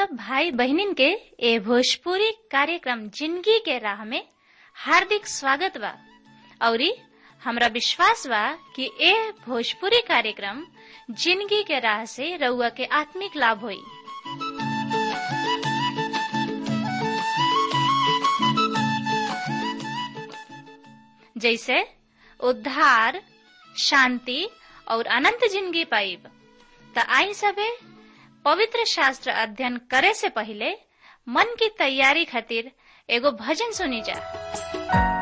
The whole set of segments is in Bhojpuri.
सब भाई बहनिन के ए भोजपुरी कार्यक्रम जिंदगी के राह में हार्दिक स्वागत बा औरी हमरा विश्वास बा कि ए भोजपुरी कार्यक्रम जिंदगी के राह से रउआ के आत्मिक लाभ होई जैसे उद्धार शांति और अनंत जिंदगी पाइब त आई सबे पवित्र शास्त्र अध्ययन करे से पहले मन की तैयारी खातिर एगो भजन सुनी जा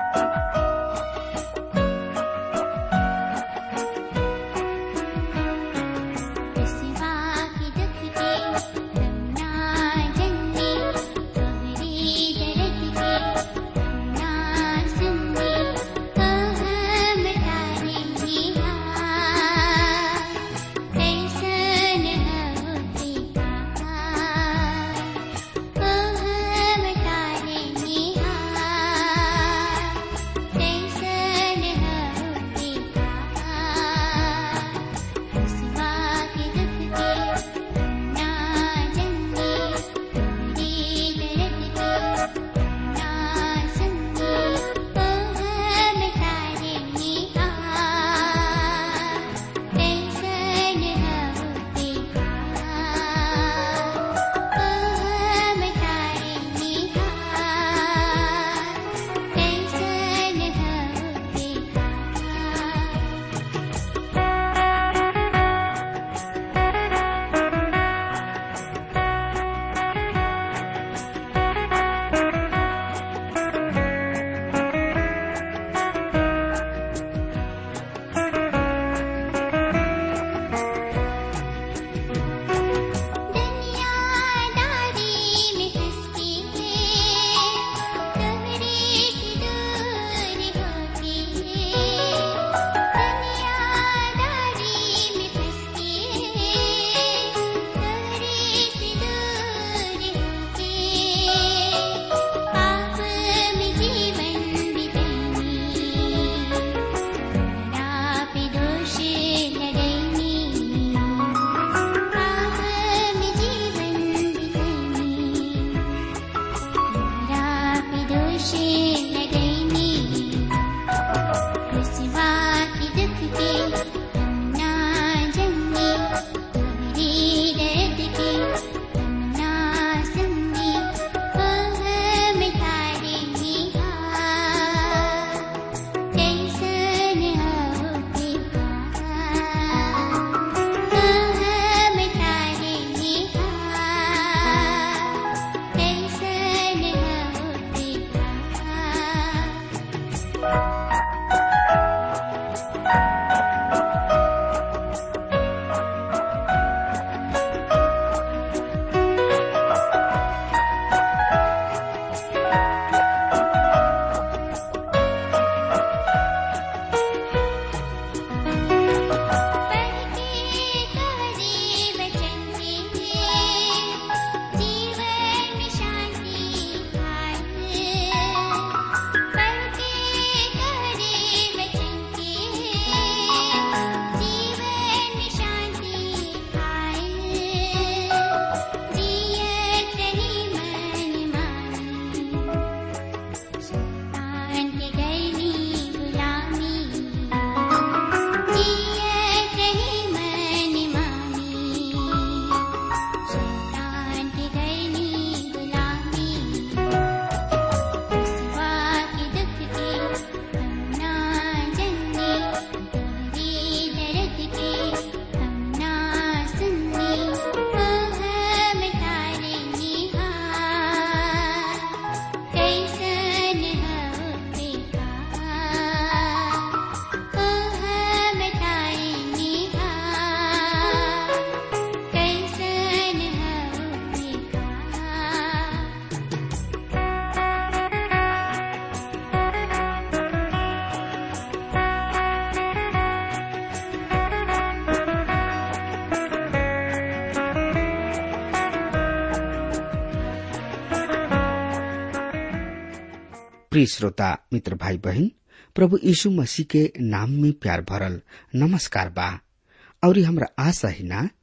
प्रिय श्रोता मित्र भाई बहन प्रभु यीशु मसीह के नाम में प्यार भरल नमस्कार बा और हमरा आशा ही ना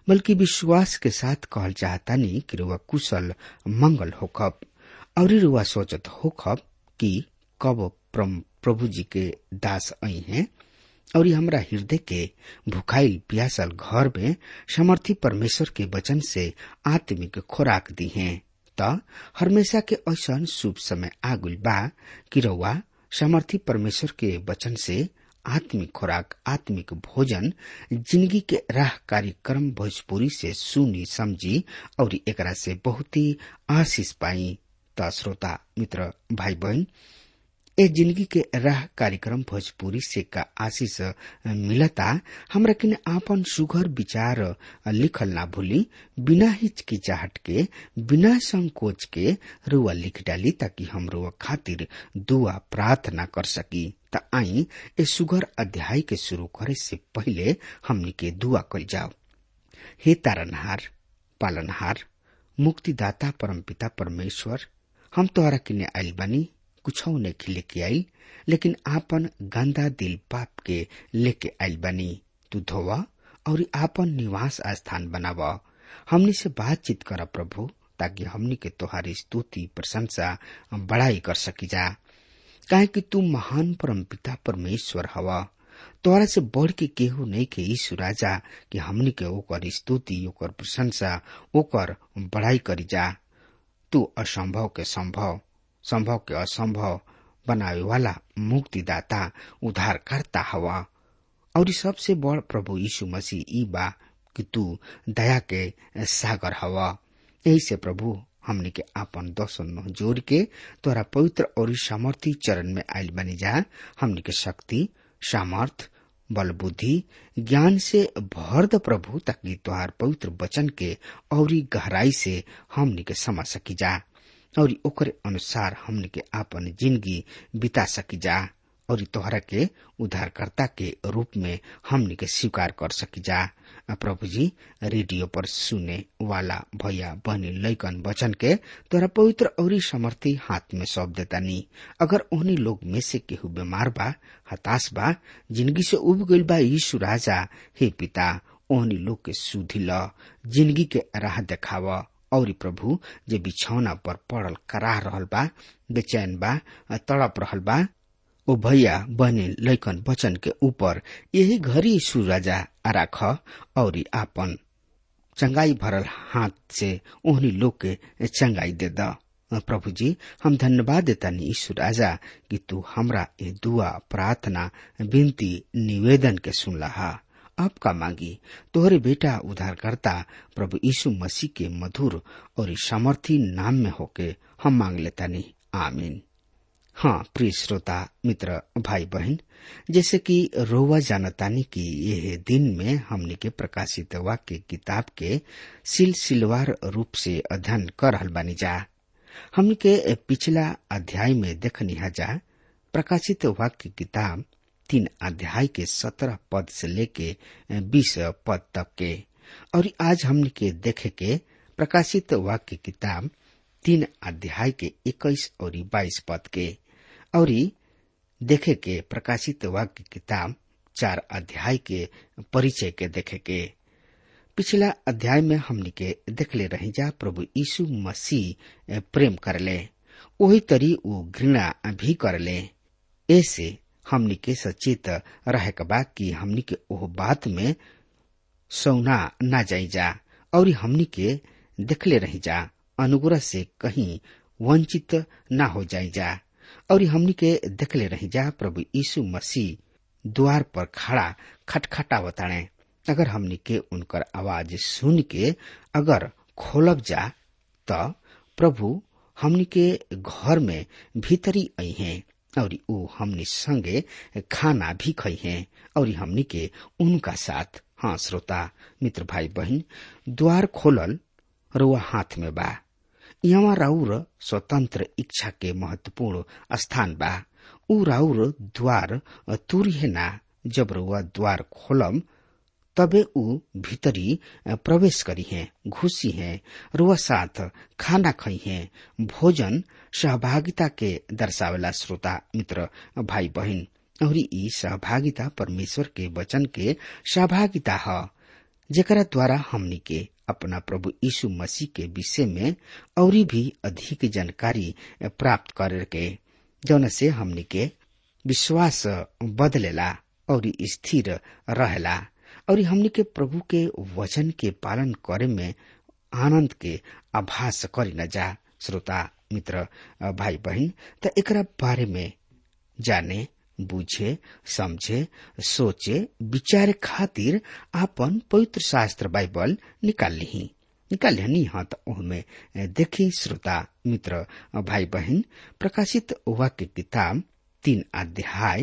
बल्कि विश्वास के साथ कहल चाहतानी कि रुआ कुशल मंगल होखब और रुआ सोचत होखब कि कब प्रभु जी के दास आई हैं और हमरा हृदय के भुखाइल प्यासल घर में समर्थी परमेश्वर के वचन से आत्मिक खुराक दी हैं त हमेशा के ऐसा शुभ समय आगुल बा कि रउआ समर्थी परमेश्वर के वचन से आत्मिक खुराक आत्मिक भोजन जिंदगी के राह कार्यक्रम भोजपुरी से सुनी समझी और एकरा से बहुत ही आशीष पाई त श्रोता मित्र भाई बहन ए जिंदगी के राह कार्यक्रम भोजपुरी से का आशीष मिलता हमरा किन आपन सुघर विचार लिखल ना भूली बिना हिचकिचाहट के बिना संकोच के रुआ लिख डाली ताकि हम रुआ खातिर दुआ प्रार्थना कर सकी त आई ए सुघर अध्याय के शुरू करे से पहले हमनी के दुआ कल जाओ हे तारनहार पालनहार मुक्तिदाता परमपिता परमेश्वर हम तोहरा किने आइल बानी कुछ नहीं लेके आई लेकिन आपन गंदा दिल पाप के लेके आइल बनी तू धोवा और आपन निवास स्थान बनावा हमनी से बातचीत कर प्रभु ताकि हमनी के तोहारी स्तुति प्रशंसा बड़ाई कर सकी जा काहे कि तू महान परम पिता परमेश्वर हवा तोरा से बढ़ के केहू नहीं के यीशु राजा कि हमनी के ओकर स्तुति ओकर प्रशंसा ओकर बड़ाई करी जा तू असंभव के संभव संभव के असंभव बनावे वाला मुक्तिदाता उद्धारकर्ता हवा और सबसे बड़ प्रभु यीशु मसीह ई बा कि तू दया के सागर हवा यही से प्रभु हमने के आपन दर्शन जोड़ के तोरा पवित्र और सामर्थी चरण में आयल बनी जा हमने के शक्ति सामर्थ बल बुद्धि ज्ञान से भर द प्रभु ताकि तोहार पवित्र वचन के और गहराई से हमने के समझ सकी जा और ओकरे अनुसार हमने के आपन जिंदगी बिता सकी जा और तोहरा के उद्धारकर्ता के रूप में हमने के स्वीकार कर सकी जा प्रभु जी रेडियो पर सुने वाला भैया बहनी लैकन वचन के तोरा पवित्र और समर्थी हाथ में सौंप देता नी अगर उन्हीं लोग में से केहू बीमार बा हताश बा जिंदगी से उब गईल बा यीशु राजा हे पिता ओहनी लोग के सुधी ल जिंदगी के राह देखावा और प्रभु जे बिछौना पर पड़ल कराह रहल बा बेचैन बा तड़प रहल बा ओ भैया बने लैकन वचन के ऊपर यही घड़ी यीशु राजा राख और आपन चंगाई भरल हाथ से ओहनी लोग के चंगाई दे द प्रभु जी हम धन्यवाद देता नी ईश्वर राजा कि तू हमरा ये दुआ प्रार्थना विनती निवेदन के सुनला हा अब का मांगी तोहरे बेटा उद्धारकर्ता प्रभु यीशु मसीह के मधुर और सामर्थी नाम में होके हम मांग लेता नी आमीन हाँ प्रिय श्रोता मित्र भाई बहन जैसे कि रोवा जानतानी की यह दिन में हमने के प्रकाशित वाक्य किताब के सिलसिलवार रूप से अध्ययन कर रहल बानी जा हमने के पिछला अध्याय में देखनी जा प्रकाशित वाक्य किताब तीन अध्याय के सत्रह पद से लेके बीस पद तक के और आज हमने के देखे के प्रकाशित वाक्य किताब तीन अध्याय के इक्कीस और बाईस पद के और देखे के प्रकाशित वाक्य किताब चार अध्याय के परिचय के देखे के पिछला अध्याय में हमने के देखले रही जा प्रभु यीशु मसीह प्रेम करले वही तरी वो घृणा भी करले ऐसे हमनी के सचेत रहे के बा कि हमनी के ओह बात में सौना ना जाई जा और हमनी के देखले रही जा अनुग्रह से कहीं वंचित ना हो जाई जा और हमनी के देखले रही जा प्रभु यीशु मसीह द्वार पर खड़ा खटखटावताणे अगर हमनी के उनकर आवाज सुन के अगर खोलब जा त प्रभु हमनी के घर में भीतरी आई हैं और ऊ हमनी संगे खाना भी खई हैं और हमनी के उनका साथ हाँ श्रोता मित्र भाई बहन द्वार खोलल रुआ हाथ में बा यहाँ राउर स्वतंत्र इच्छा के महत्वपूर्ण स्थान बा ऊ राउर द्वार तुरी है ना जब रुआ द्वार खोलम तबे ऊ भीतरी प्रवेश करी है घुसी है रुआ साथ खाना खई है भोजन सहभागिता के दर्शावेला श्रोता मित्र भाई बहन और ई सहभागिता परमेश्वर के वचन के सहभागिता है जेकरा द्वारा हमनी के अपना प्रभु यीशु मसीह के विषय में और भी अधिक जानकारी प्राप्त करे के जौन से हमनी के विश्वास बदलेला और स्थिर रहेला और हमनी के प्रभु के वचन के पालन करे में आनंद के आभास करी न जा श्रोता मित्र भाई बहन त एकरा बारे में जाने बुझे समझे सोचे विचारे खातिर आपन पवित्र शास्त्र बाइबल निकाल ली निकाल ली हाँ तो उनमें देखी श्रोता मित्र भाई बहन प्रकाशित वाक्य किताब तीन अध्याय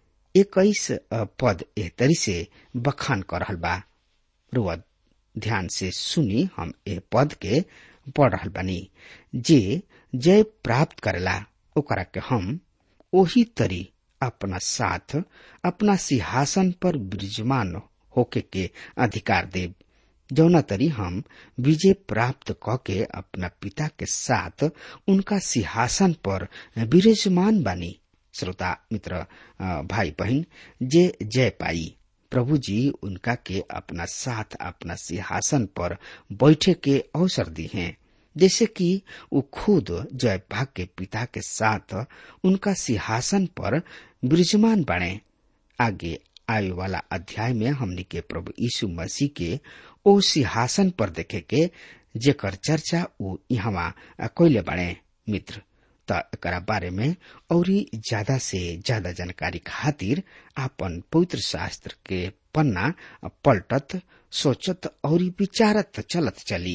इक्कीस पद एहतरी से बखान कर रहल बा रुआ ध्यान से सुनी हम ए पद के पढ़ रहल बानी जे जय प्राप्त करेला ओकरा के हम ओही तरी अपना साथ अपना सिंहासन पर विराजमान होके के अधिकार देव जौना तरी हम विजय प्राप्त क के अपना पिता के साथ उनका सिंहासन पर विराजमान बानी श्रोता मित्र भाई बहन जे जय पाई प्रभु जी उनका के अपना साथ अपना सिंहासन पर बैठे के अवसर दी हैं जैसे कि वो खुद जय भाग के पिता के साथ उनका सिंहासन पर विराजमान बने आगे आए वाला अध्याय में हमने के प्रभु यीशु मसीह के ओ सिंहासन पर देखे के जेकर चर्चा वो यहाँ कैले बने मित्र त एकरा बारे में और ज्यादा से ज्यादा जानकारी खातिर आपन पवित्र शास्त्र के पन्ना पलटत सोचत और विचारत चलत चली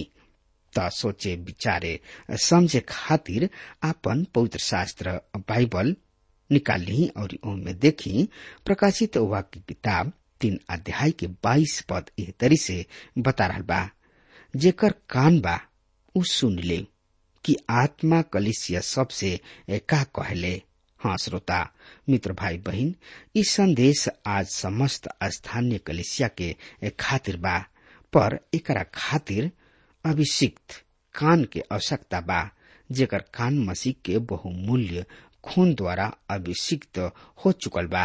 त सोचे विचारे समझे खातिर आपन पवित्र शास्त्र बाइबल निकाली और उनमें देखी प्रकाशित वाक्य किताब तीन अध्याय के बाईस पद एह तरी से बता रहा बा जेकर कान बा उ सुन ले कि आत्मा कलिसिया सबसे का कहले हाँ श्रोता मित्र भाई बहन ई संदेश आज समस्त स्थानीय कलिसिया के खातिर बा पर एकरा खातिर अभिषिक्त कान के आवश्यकता बा जेकर कान मसीह के बहुमूल्य खून द्वारा अभिषिक्त हो चुकल बा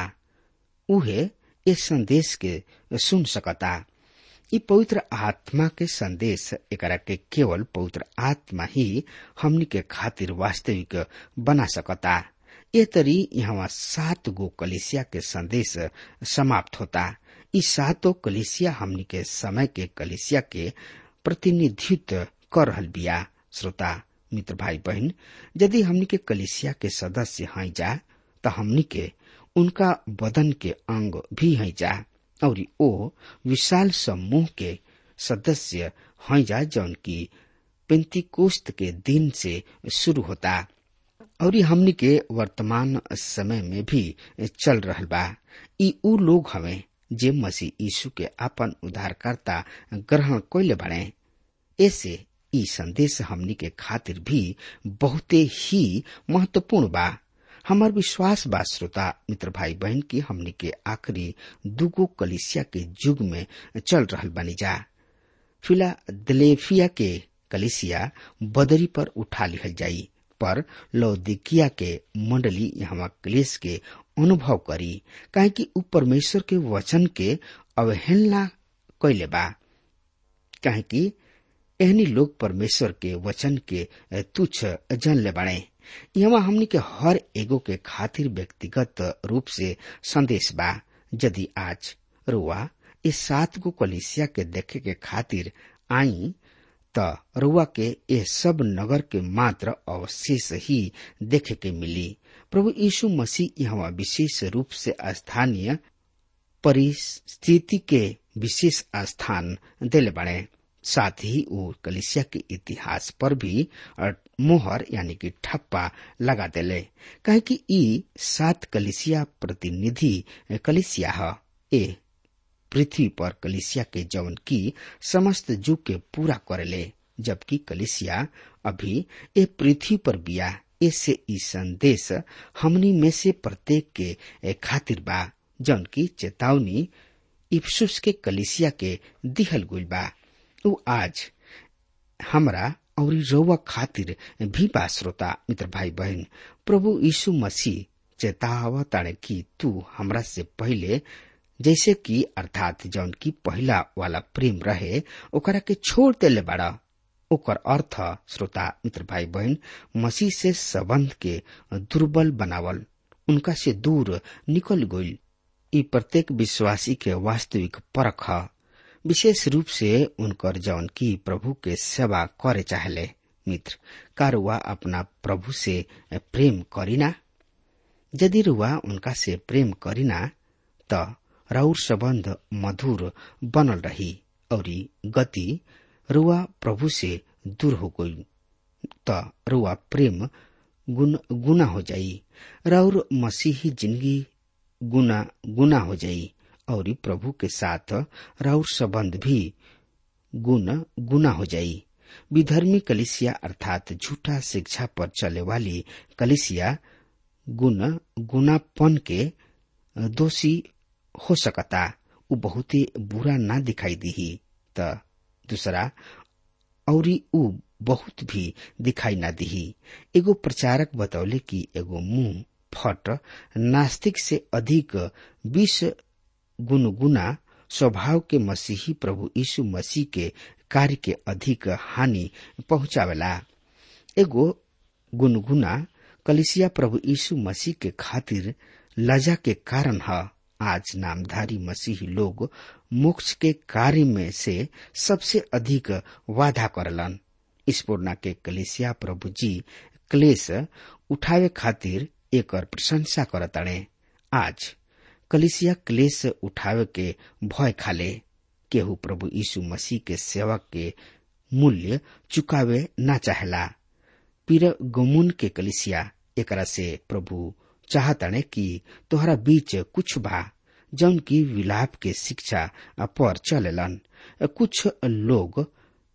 उहे इस संदेश के सुन सकता ई पवित्र आत्मा के संदेश एकरा के केवल पवित्र आत्मा ही हमनी के खातिर वास्तविक बना सकता ये तरी यहाँ सात गो कलिसिया के संदेश समाप्त होता ई सातों कलिसिया हमनी के समय के कलिसिया के प्रतिनिधित्व कर रहल बिया श्रोता मित्र भाई बहन यदि हमनी के कलिसिया के सदस्य हैं जा तो हमनी के उनका बदन के अंग भी हैं जा और ओ विशाल समूह के सदस्य हैं जा जौन की पेंतिकोस्त के दिन से शुरू होता और हमनी के वर्तमान समय में भी चल रहल बा ई उ लोग हवे जे मसीह यीशु के अपन उद्धारकर्ता ग्रहण कैले बने ऐसे ई संदेश हमनी के खातिर भी बहुते ही महत्वपूर्ण बा हमार विश्वास बा श्रोता मित्र भाई बहन की हमनी के आखिरी दुगो कलिसिया के युग में चल रहल बनी जा फिलादेल्फिया के कलिसिया बदरी पर उठा लिहल जाई पर लौदिकिया के मंडली यहाँ क्लेश के अनुभव करी काहे कि उ परमेश्वर के वचन के अवहेलना कैले बा काहे कि एहनी लोग परमेश्वर के वचन के तुच्छ जन ले बने यहाँ हमनी के हर एगो के खातिर व्यक्तिगत रूप से संदेश बा यदि आज रुआ इस सात गो कलिसिया के देखे के खातिर आई त रुआ के ये सब नगर के मात्र अवशेष ही देखे के मिली प्रभु यीशु मसीह यहाँ विशेष रूप से स्थानीय परिस्थिति के विशेष स्थान दिले बने साथ ही वो कलिसिया के इतिहास पर भी मोहर यानी कि ठप्पा लगा देले कहे कि ई सात कलिसिया प्रतिनिधि कलिसिया है ए पृथ्वी पर कलिसिया के जवन की समस्त जुग के पूरा करेले जबकि कलिसिया अभी ए पृथ्वी पर बिया इससे ई संदेश हमनी में से प्रत्येक के खातिर बा जौन की चेतावनी इफ्सुस के कलिसिया के दिहल गुल बा उ आज हमरा और रउआ खातिर भी बा श्रोता मित्र भाई बहन प्रभु यीशु मसीह चेतावताड़े कि तू हमरा से पहले जैसे कि अर्थात जौन की पहला वाला प्रेम रहे ओकरा के छोड़ देले बाड़ा ओकर अर्थ श्रोता मित्र भाई बहन मसीह से संबंध के दुर्बल बनावल उनका से दूर निकल गईल ई प्रत्येक विश्वासी के वास्तविक परख ह विशेष रूप से उनकर जौन की प्रभु के सेवा करे चाहले मित्र का रुआ अपना प्रभु से प्रेम करीना यदि रुआ उनका से प्रेम करीना त राउर संबंध मधुर बनल रही और गति रुआ प्रभु से दूर हो गई त रुआ प्रेम गुन गुना हो जाई राउर मसीही जिंदगी गुना गुना हो जाई और प्रभु के साथ राउर संबंध भी गुण गुना हो जाई विधर्मी कलिसिया अर्थात झूठा शिक्षा पर चले वाली कलिसिया गुण गुनापन के दोषी हो सकता उ बहुत ही बुरा ना दिखाई दी त दूसरा और उ बहुत भी दिखाई ना दी एगो प्रचारक बतौले कि एगो मुंह फट नास्तिक से अधिक विष गुनगुना स्वभाव के मसीही प्रभु यीशु मसीह के कार्य के अधिक हानि पहुंचावेला एगो गुनगुना कलिसिया प्रभु यीशु मसीह के खातिर लजा के कारण है आज नामधारी मसीही लोग मोक्ष के कार्य में से सबसे अधिक वादा करलन स्पूर्णा के कलिसिया प्रभु जी क्लेश उठावे खातिर एकर प्रशंसा करताड़े आज कलिसिया क्लेश उठावे के भय खाले केहू प्रभु यीशु मसीह के सेवक के मूल्य चुकावे ना चाहेला पीर गमुन के कलिसिया एकरा से प्रभु चाहताने कि तोहरा बीच कुछ बा जौन की विलाप के शिक्षा पर चलेलन कुछ लोग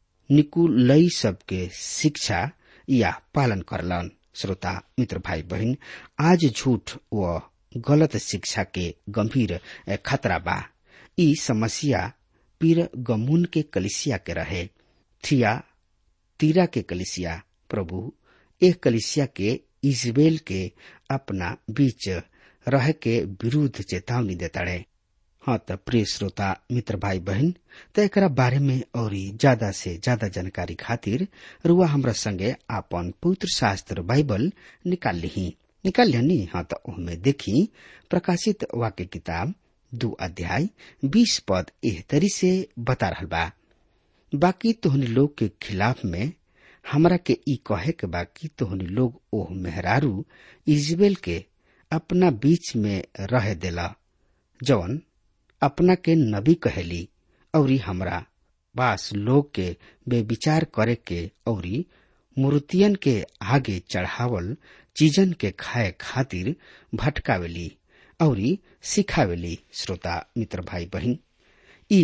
निकुलई सबके शिक्षा या पालन करलन श्रोता मित्र भाई बहन आज झूठ व गलत शिक्षा के गंभीर खतरा बा ई समस्या पीर गमुन के कलिसिया के रहे थिया तीरा के कलिसिया प्रभु एक कलिसिया के इजबेल के अपना बीच रह के विरुद्ध चेतावनी देताड़े हाँ त प्रिय श्रोता मित्र भाई बहन त एक बारे में और ज्यादा से ज्यादा जानकारी खातिर रुआ हमरा संगे आपन पवित्र शास्त्र बाइबल निकाल ली निकाल लिया हाँ त उनमें देखी प्रकाशित वाक्य किताब दो अध्याय बीस पद एह तरी से बता रहा बा बाकी तोहनी लोग के खिलाफ में हमरा के ई कहे के बाकी तोहनी लोग ओह मेहरारू इजबेल के अपना बीच में रह देला जवन अपना के नबी कहेली औरी हमरा बास लोग के बेविचार करे के औरी मूर्तियन के आगे चढ़ावल चीजन के खाए खातिर भटकावेली औरी सिखावेली श्रोता मित्र भाई बहन ई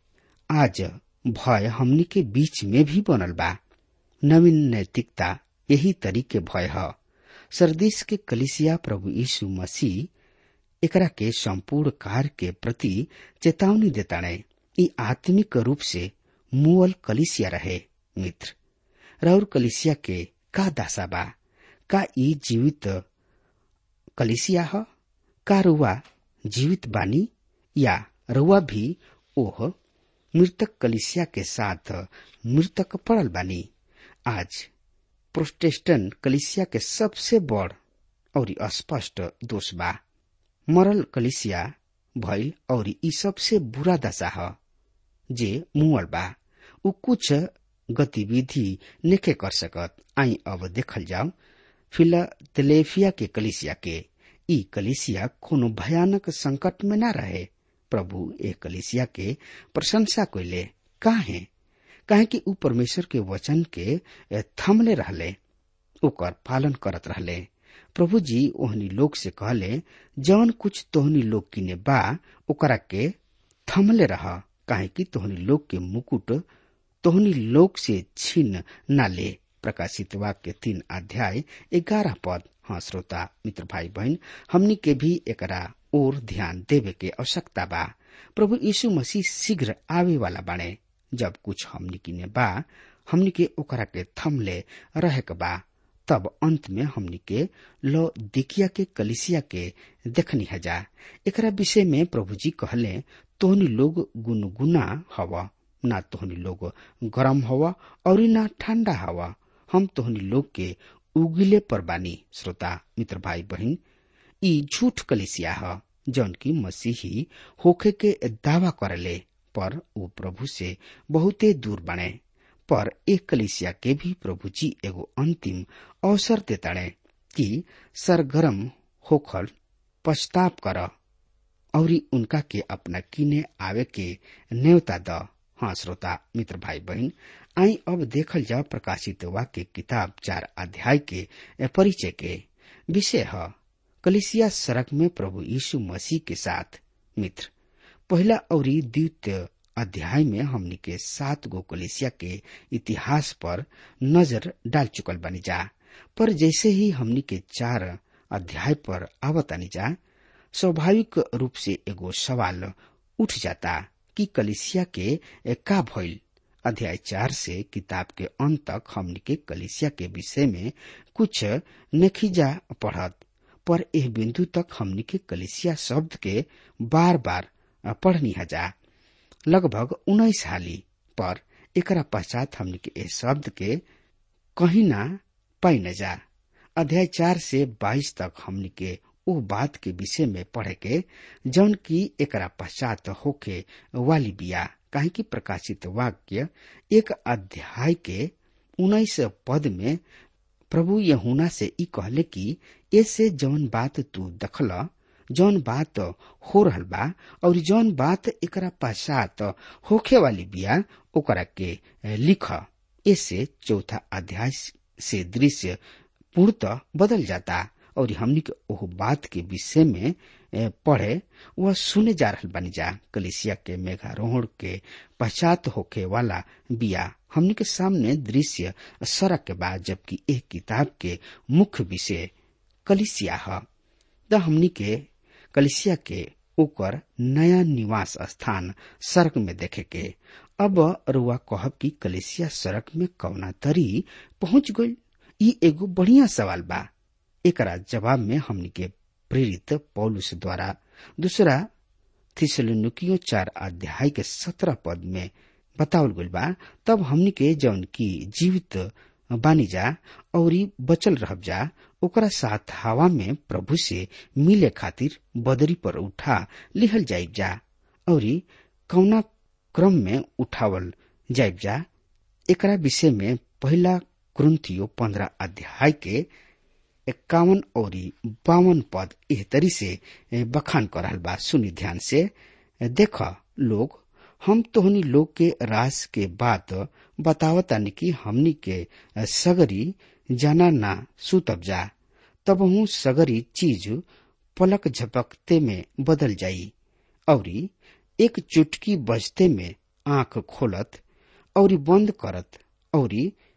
आज भय हमनी के बीच में भी बनल बा नवीन नैतिकता यही तरीके भय है सरदेश के कलिसिया प्रभु यीशु मसीह एकरा के संपूर्ण कार्य के प्रति चेतावनी देताड़े ई आत्मिक रूप से मुअल कलिसिया रहे मित्र राउर कलिसिया के का दासा बा का ई जीवित कलिसिया ह का रुआ जीवित बानी या रुआ भी ओह मृतक कलिसिया के साथ मृतक पड़ल बानी आज प्रोटेस्टेंट कलिसिया के सबसे बड़ और स्पष्ट दोष बा मरल कलिसिया भइल और ई सबसे बुरा दशा ह जे मुअल बा उ कुछ गतिविधि नेके कर सकत आई अब देखल जाओ फिलाडेल्फिया के कलिसिया के ई कलिसिया कोनो भयानक संकट में न रहे प्रभु ए कलिसिया के प्रशंसा कोइले काहे काहे कि ऊ परमेश्वर के वचन के थमले रहले ओकर पालन करत रहले प्रभु जी ओहनी लोग से कहले जवन कुछ तोहनी लोग किने बा ओकरा के थमले रह काहे कि तोहनी लोग के मुकुट तोहनी लोग से छीन न ले प्रकाशित वाक्य तीन अध्याय ग्यारह पद हाँ श्रोता मित्र भाई बहन हमनी के भी एकरा और ध्यान देवे के आवश्यकता बा प्रभु यीशु मसीह शीघ्र आवे वाला बाणे जब कुछ हमनी किने बा हमनी के ओकरा के थमले रहे के बा तब अंत में हमनी के लो दिकिया के कलिसिया के देखनी हजा एकरा विषय में प्रभु जी कहले तोहनी लोग गुनगुना हवा ना तोहनी लोग गरम हवा और ना ठंडा हवा हम तोहनी लोग के उगिले पर बानी श्रोता मित्र भाई बहन ई झूठ कलिसिया ह जौन की मसीही होखे के दावा करले पर वो प्रभु से बहुते दूर बने पर एक कलिसिया के भी प्रभु जी एगो अंतिम अवसर देताड़े कि सरगरम होखल पछताप कर और उनका के अपना किने आवे के न्योता द हाँ श्रोता मित्र भाई बहन आई अब देखल जाओ प्रकाशित वाक्य किताब चार अध्याय के परिचय के विषय है कलिसिया सड़क में प्रभु यीशु मसीह के साथ मित्र पहला और द्वितीय अध्याय में हमनी के सात गो कलिसिया के इतिहास पर नजर डाल चुकल बनी जा पर जैसे ही हमनी के चार अध्याय पर आवतानी जा स्वाभाविक रूप से एगो सवाल उठ जाता कि कलिसिया के का भइल अध्याय चार से किताब के अंत तक हमनी के कलिसिया के विषय में कुछ नखीजा पढ़त पर एह बिंदु तक हमनी के कलिसिया शब्द के बार बार पढ़नी हजा लगभग उन्नीस हाली पर एकरा पश्चात हमनी के एह शब्द के कहीं ना पाई न जा अध्याय चार से बाईस तक हमनी के ओ बात के विषय में पढ़े के जौन की एकरा पश्चात होके वाली बिया काहे की प्रकाशित वाक्य एक अध्याय के उन्नीस पद में प्रभु यहुना से ई कहले कि ऐसे जौन बात तू दखल जौन बात हो रहल बा और जौन बात एकरा पश्चात होखे वाली बिया ओकरा के लिख ऐसे चौथा अध्याय से दृश्य पूर्णतः बदल जाता और हमनी के ओह बात के विषय में पढ़े वह सुने जा रहल बनी जा कलिसिया के मेघारोहण के पश्चात होके वाला बिया हमनी के सामने दृश्य सड़क के बाद जबकि एक किताब के मुख्य विषय कलिसिया है त हमनी के कलिसिया के ओकर नया निवास स्थान सड़क में देखे के अब रुआ कहब की कलिसिया सड़क में कौना तरी पहुंच गई ई एगो बढ़िया सवाल बा एकरा जवाब में हमनी के प्रेरित पौलुस द्वारा दूसरा थिसलुकियो चार अध्याय के सत्रह पद में बतावल गइल बा तब हमनी के जौन की जीवित बानी जा और बचल रह जा ओकरा साथ हवा में प्रभु से मिले खातिर बदरी पर उठा लिहल जाइब जा और कौना क्रम में उठावल जाइब जा एकरा विषय में पहला क्रंथियो पंद्रह अध्याय के इक्यावन और बावन पद एह तरी से बखान कर रहल बा सुनी ध्यान से देख लोग हम तोहनी लोग के रास के बात बतावतानी कि हमनी के सगरी जाना ना सुतब जा तब हूँ सगरी चीज पलक झपकते में बदल जाई और एक चुटकी बजते में आंख खोलत और बंद करत और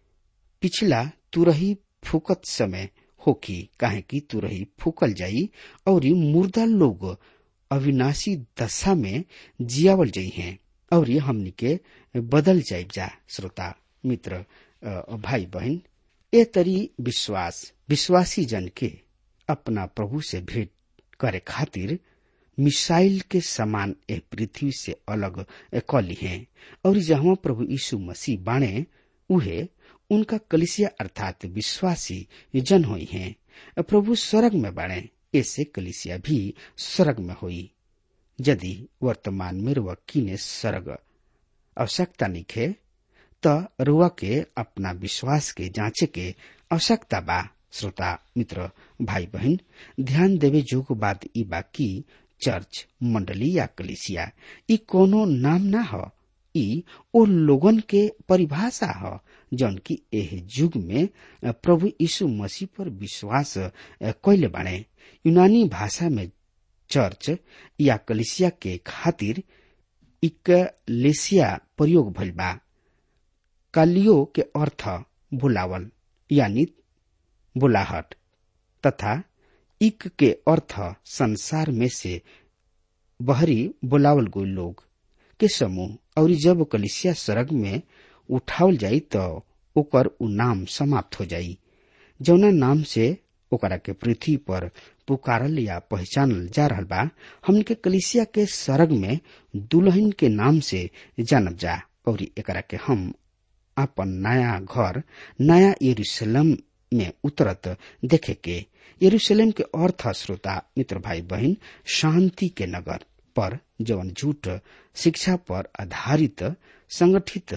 पिछला तुरही फूकत समय होकी काहे की तुरही फूकल जाई और मुर्दा लोग अविनाशी दशा में जियावल जाई हैं और हमनी के बदल जाइब जा श्रोता मित्र भाई बहन ए तरी विश्वास विश्वासी जन के अपना प्रभु से भेंट करे खातिर मिसाइल के समान ए पृथ्वी से अलग कली हैं और जहाँ प्रभु यीशु मसीह बाणे उहे उनका कलिसिया अर्थात विश्वासी जन हुई हैं प्रभु स्वर्ग में बाणे ऐसे कलिसिया भी स्वर्ग में हुई यदि वर्तमान में रुआ किने स्वर्ग आवश्यकता निखे त रुआ के अपना विश्वास के जांचे के आवश्यकता बा श्रोता मित्र भाई बहन ध्यान देवे जोग बात ई बा की चर्च मंडली या कलिसिया ई कोनो नाम ना हो ई ओ लोगन के परिभाषा ह जौन की एह युग में प्रभु यीशु मसीह पर विश्वास कैले बाणे यूनानी भाषा में चर्च या कलिसिया के खातिर इकलेसिया प्रयोग भइल बा कालियो के अर्थ बुलावल यानी बुलाहट तथा इक के अर्थ संसार में से बहरी बुलावल गई लोग के समूह और जब कलिसिया सड़क में उठावल जाई तो ओकर उ नाम समाप्त हो जाई जौना नाम से ओकरा के पृथ्वी पर पुकारल या पहचानल जा रहल बा हमन के कलिसिया के सरग में दुल्हन के नाम से जानब जा और एकरा के हम अपन नया घर नया यरूशलेम में उतरत देखे के यरूशलेम के अर्थ श्रोता मित्र भाई बहन शांति के नगर पर जवन झूठ शिक्षा पर आधारित संगठित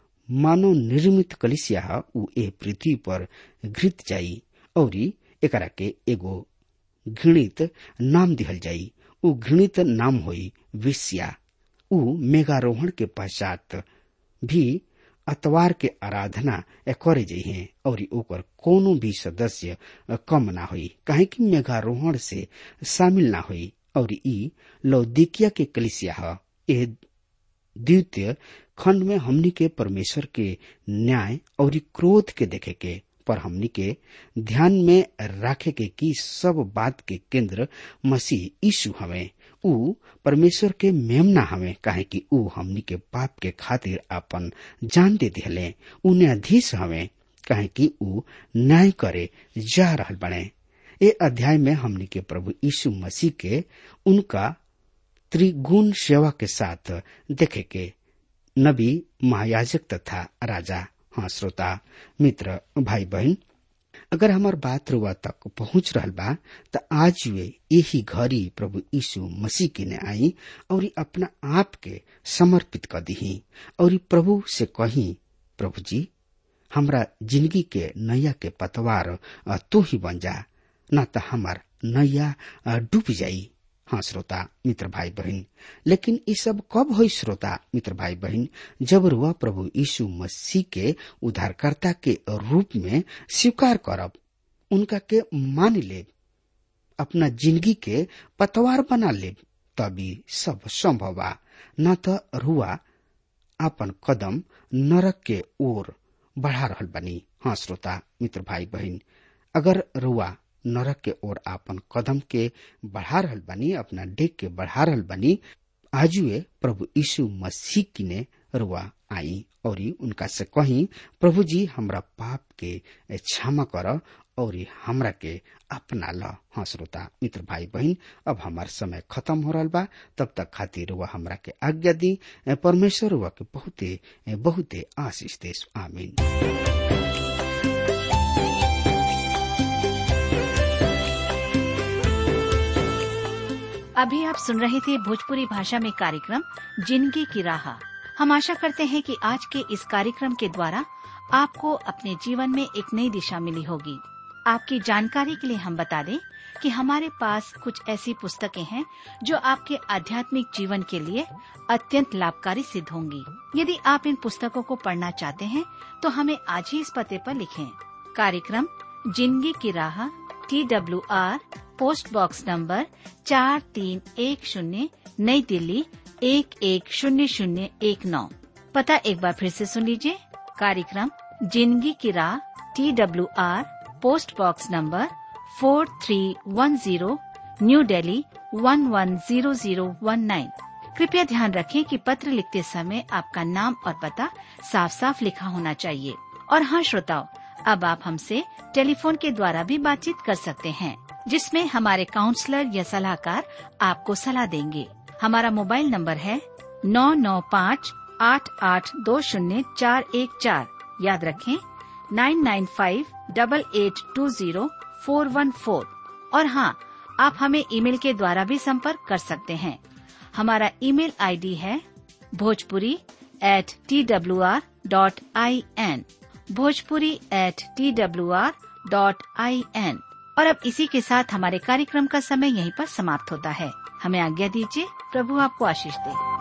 मानव निर्मित कलिसिया ह उ ए पृथ्वी पर घृत जाई और एकरा के एगो घृणित नाम दिहल जाई उ घृणित नाम होई विष्या उ मेघारोहण के पश्चात भी अतवार के आराधना करे जइहे और ओकर कोनो भी सदस्य कम ना होई काहे कि मेघारोहण से शामिल ना होई और ई लौदिकिया के कलिसिया ह ए द्वितीय खंड में हमनी के परमेश्वर के न्याय और क्रोध के देखे के पर हमनी के ध्यान में रखे के कि सब बात के केंद्र मसीह यीशु हवे उ परमेश्वर के मेमना हवे काहे कि उ हमनी के पाप के खातिर अपन जान दे दिले उ न्यायाधीश हवे काहे कि उ न्याय करे जा रहल बने ए अध्याय में हमनी के प्रभु यीशु मसीह के उनका त्रिगुण सेवा के साथ देखे के नबी महायाजक तथा राजा हाँ श्रोता मित्र भाई बहन अगर हमार बात रुआ तक पहुंच रहल बा त आज वे यही घड़ी प्रभु यीशु मसीह के ने आई और अपना आप के समर्पित कर दी और प्रभु से कही प्रभु जी हमरा जिंदगी के नैया के पतवार तू ही बन जा न त हमार नैया डूब जाई हाँ श्रोता मित्र भाई बहन लेकिन ये सब कब हो श्रोता मित्र भाई बहन जब रुआ प्रभु यीशु मसीह के उद्धारकर्ता के रूप में स्वीकार करब उनका के मान ले अपना जिंदगी के पतवार बना ले तभी सब संभव बा न तो रुआ अपन कदम नरक के ओर बढ़ा रहल बनी हाँ श्रोता मित्र भाई बहन अगर रुआ नरक के ओर आपन कदम के बढ़ा रहल बनी अपना डेग के बढ़ा रहल बनी आजुए प्रभु यीशु मसीह की ने रुआ आई और उनका से कही प्रभु जी हमरा पाप के क्षमा कर और हमरा के अपना ल हाँ श्रोता मित्र भाई बहन अब हमार समय खत्म हो रहा बा तब तक खातिर वह हमरा के आज्ञा दी परमेश्वर वह के बहुते बहुते आशीष देश आमीन अभी आप सुन रहे थे भोजपुरी भाषा में कार्यक्रम जिंदगी की राह हम आशा करते हैं कि आज के इस कार्यक्रम के द्वारा आपको अपने जीवन में एक नई दिशा मिली होगी आपकी जानकारी के लिए हम बता दें कि हमारे पास कुछ ऐसी पुस्तकें हैं जो आपके आध्यात्मिक जीवन के लिए अत्यंत लाभकारी सिद्ध होंगी यदि आप इन पुस्तकों को पढ़ना चाहते हैं तो हमें आज ही इस पते पर लिखें कार्यक्रम जिंदगी की राह T W R post box number चार तीन एक शून्य नई दिल्ली एक एक शून्य शून्य एक नौ पता एक बार फिर से सुन लीजिए कार्यक्रम जिंदगी की राह T W R post box number four three one zero new Delhi one one zero zero one nine कृपया ध्यान रखें कि पत्र लिखते समय आपका नाम और पता साफ साफ लिखा होना चाहिए और हाँ श्रोताओं अब आप हमसे टेलीफोन के द्वारा भी बातचीत कर सकते हैं जिसमें हमारे काउंसलर या सलाहकार आपको सलाह देंगे हमारा मोबाइल नंबर है नौ नौ पाँच आठ आठ दो शून्य चार एक चार याद रखें nine nine five double eight two zero four one four और हाँ आप हमें ईमेल के द्वारा भी संपर्क कर सकते हैं हमारा ईमेल आईडी है Bhojpuri at T W R dot I N Bhojpuri at T W R dot I N और अब इसी के साथ हमारे कार्यक्रम का समय यहीं पर समाप्त होता है हमें आज्ञा दीजिए प्रभु आपको आशीष दे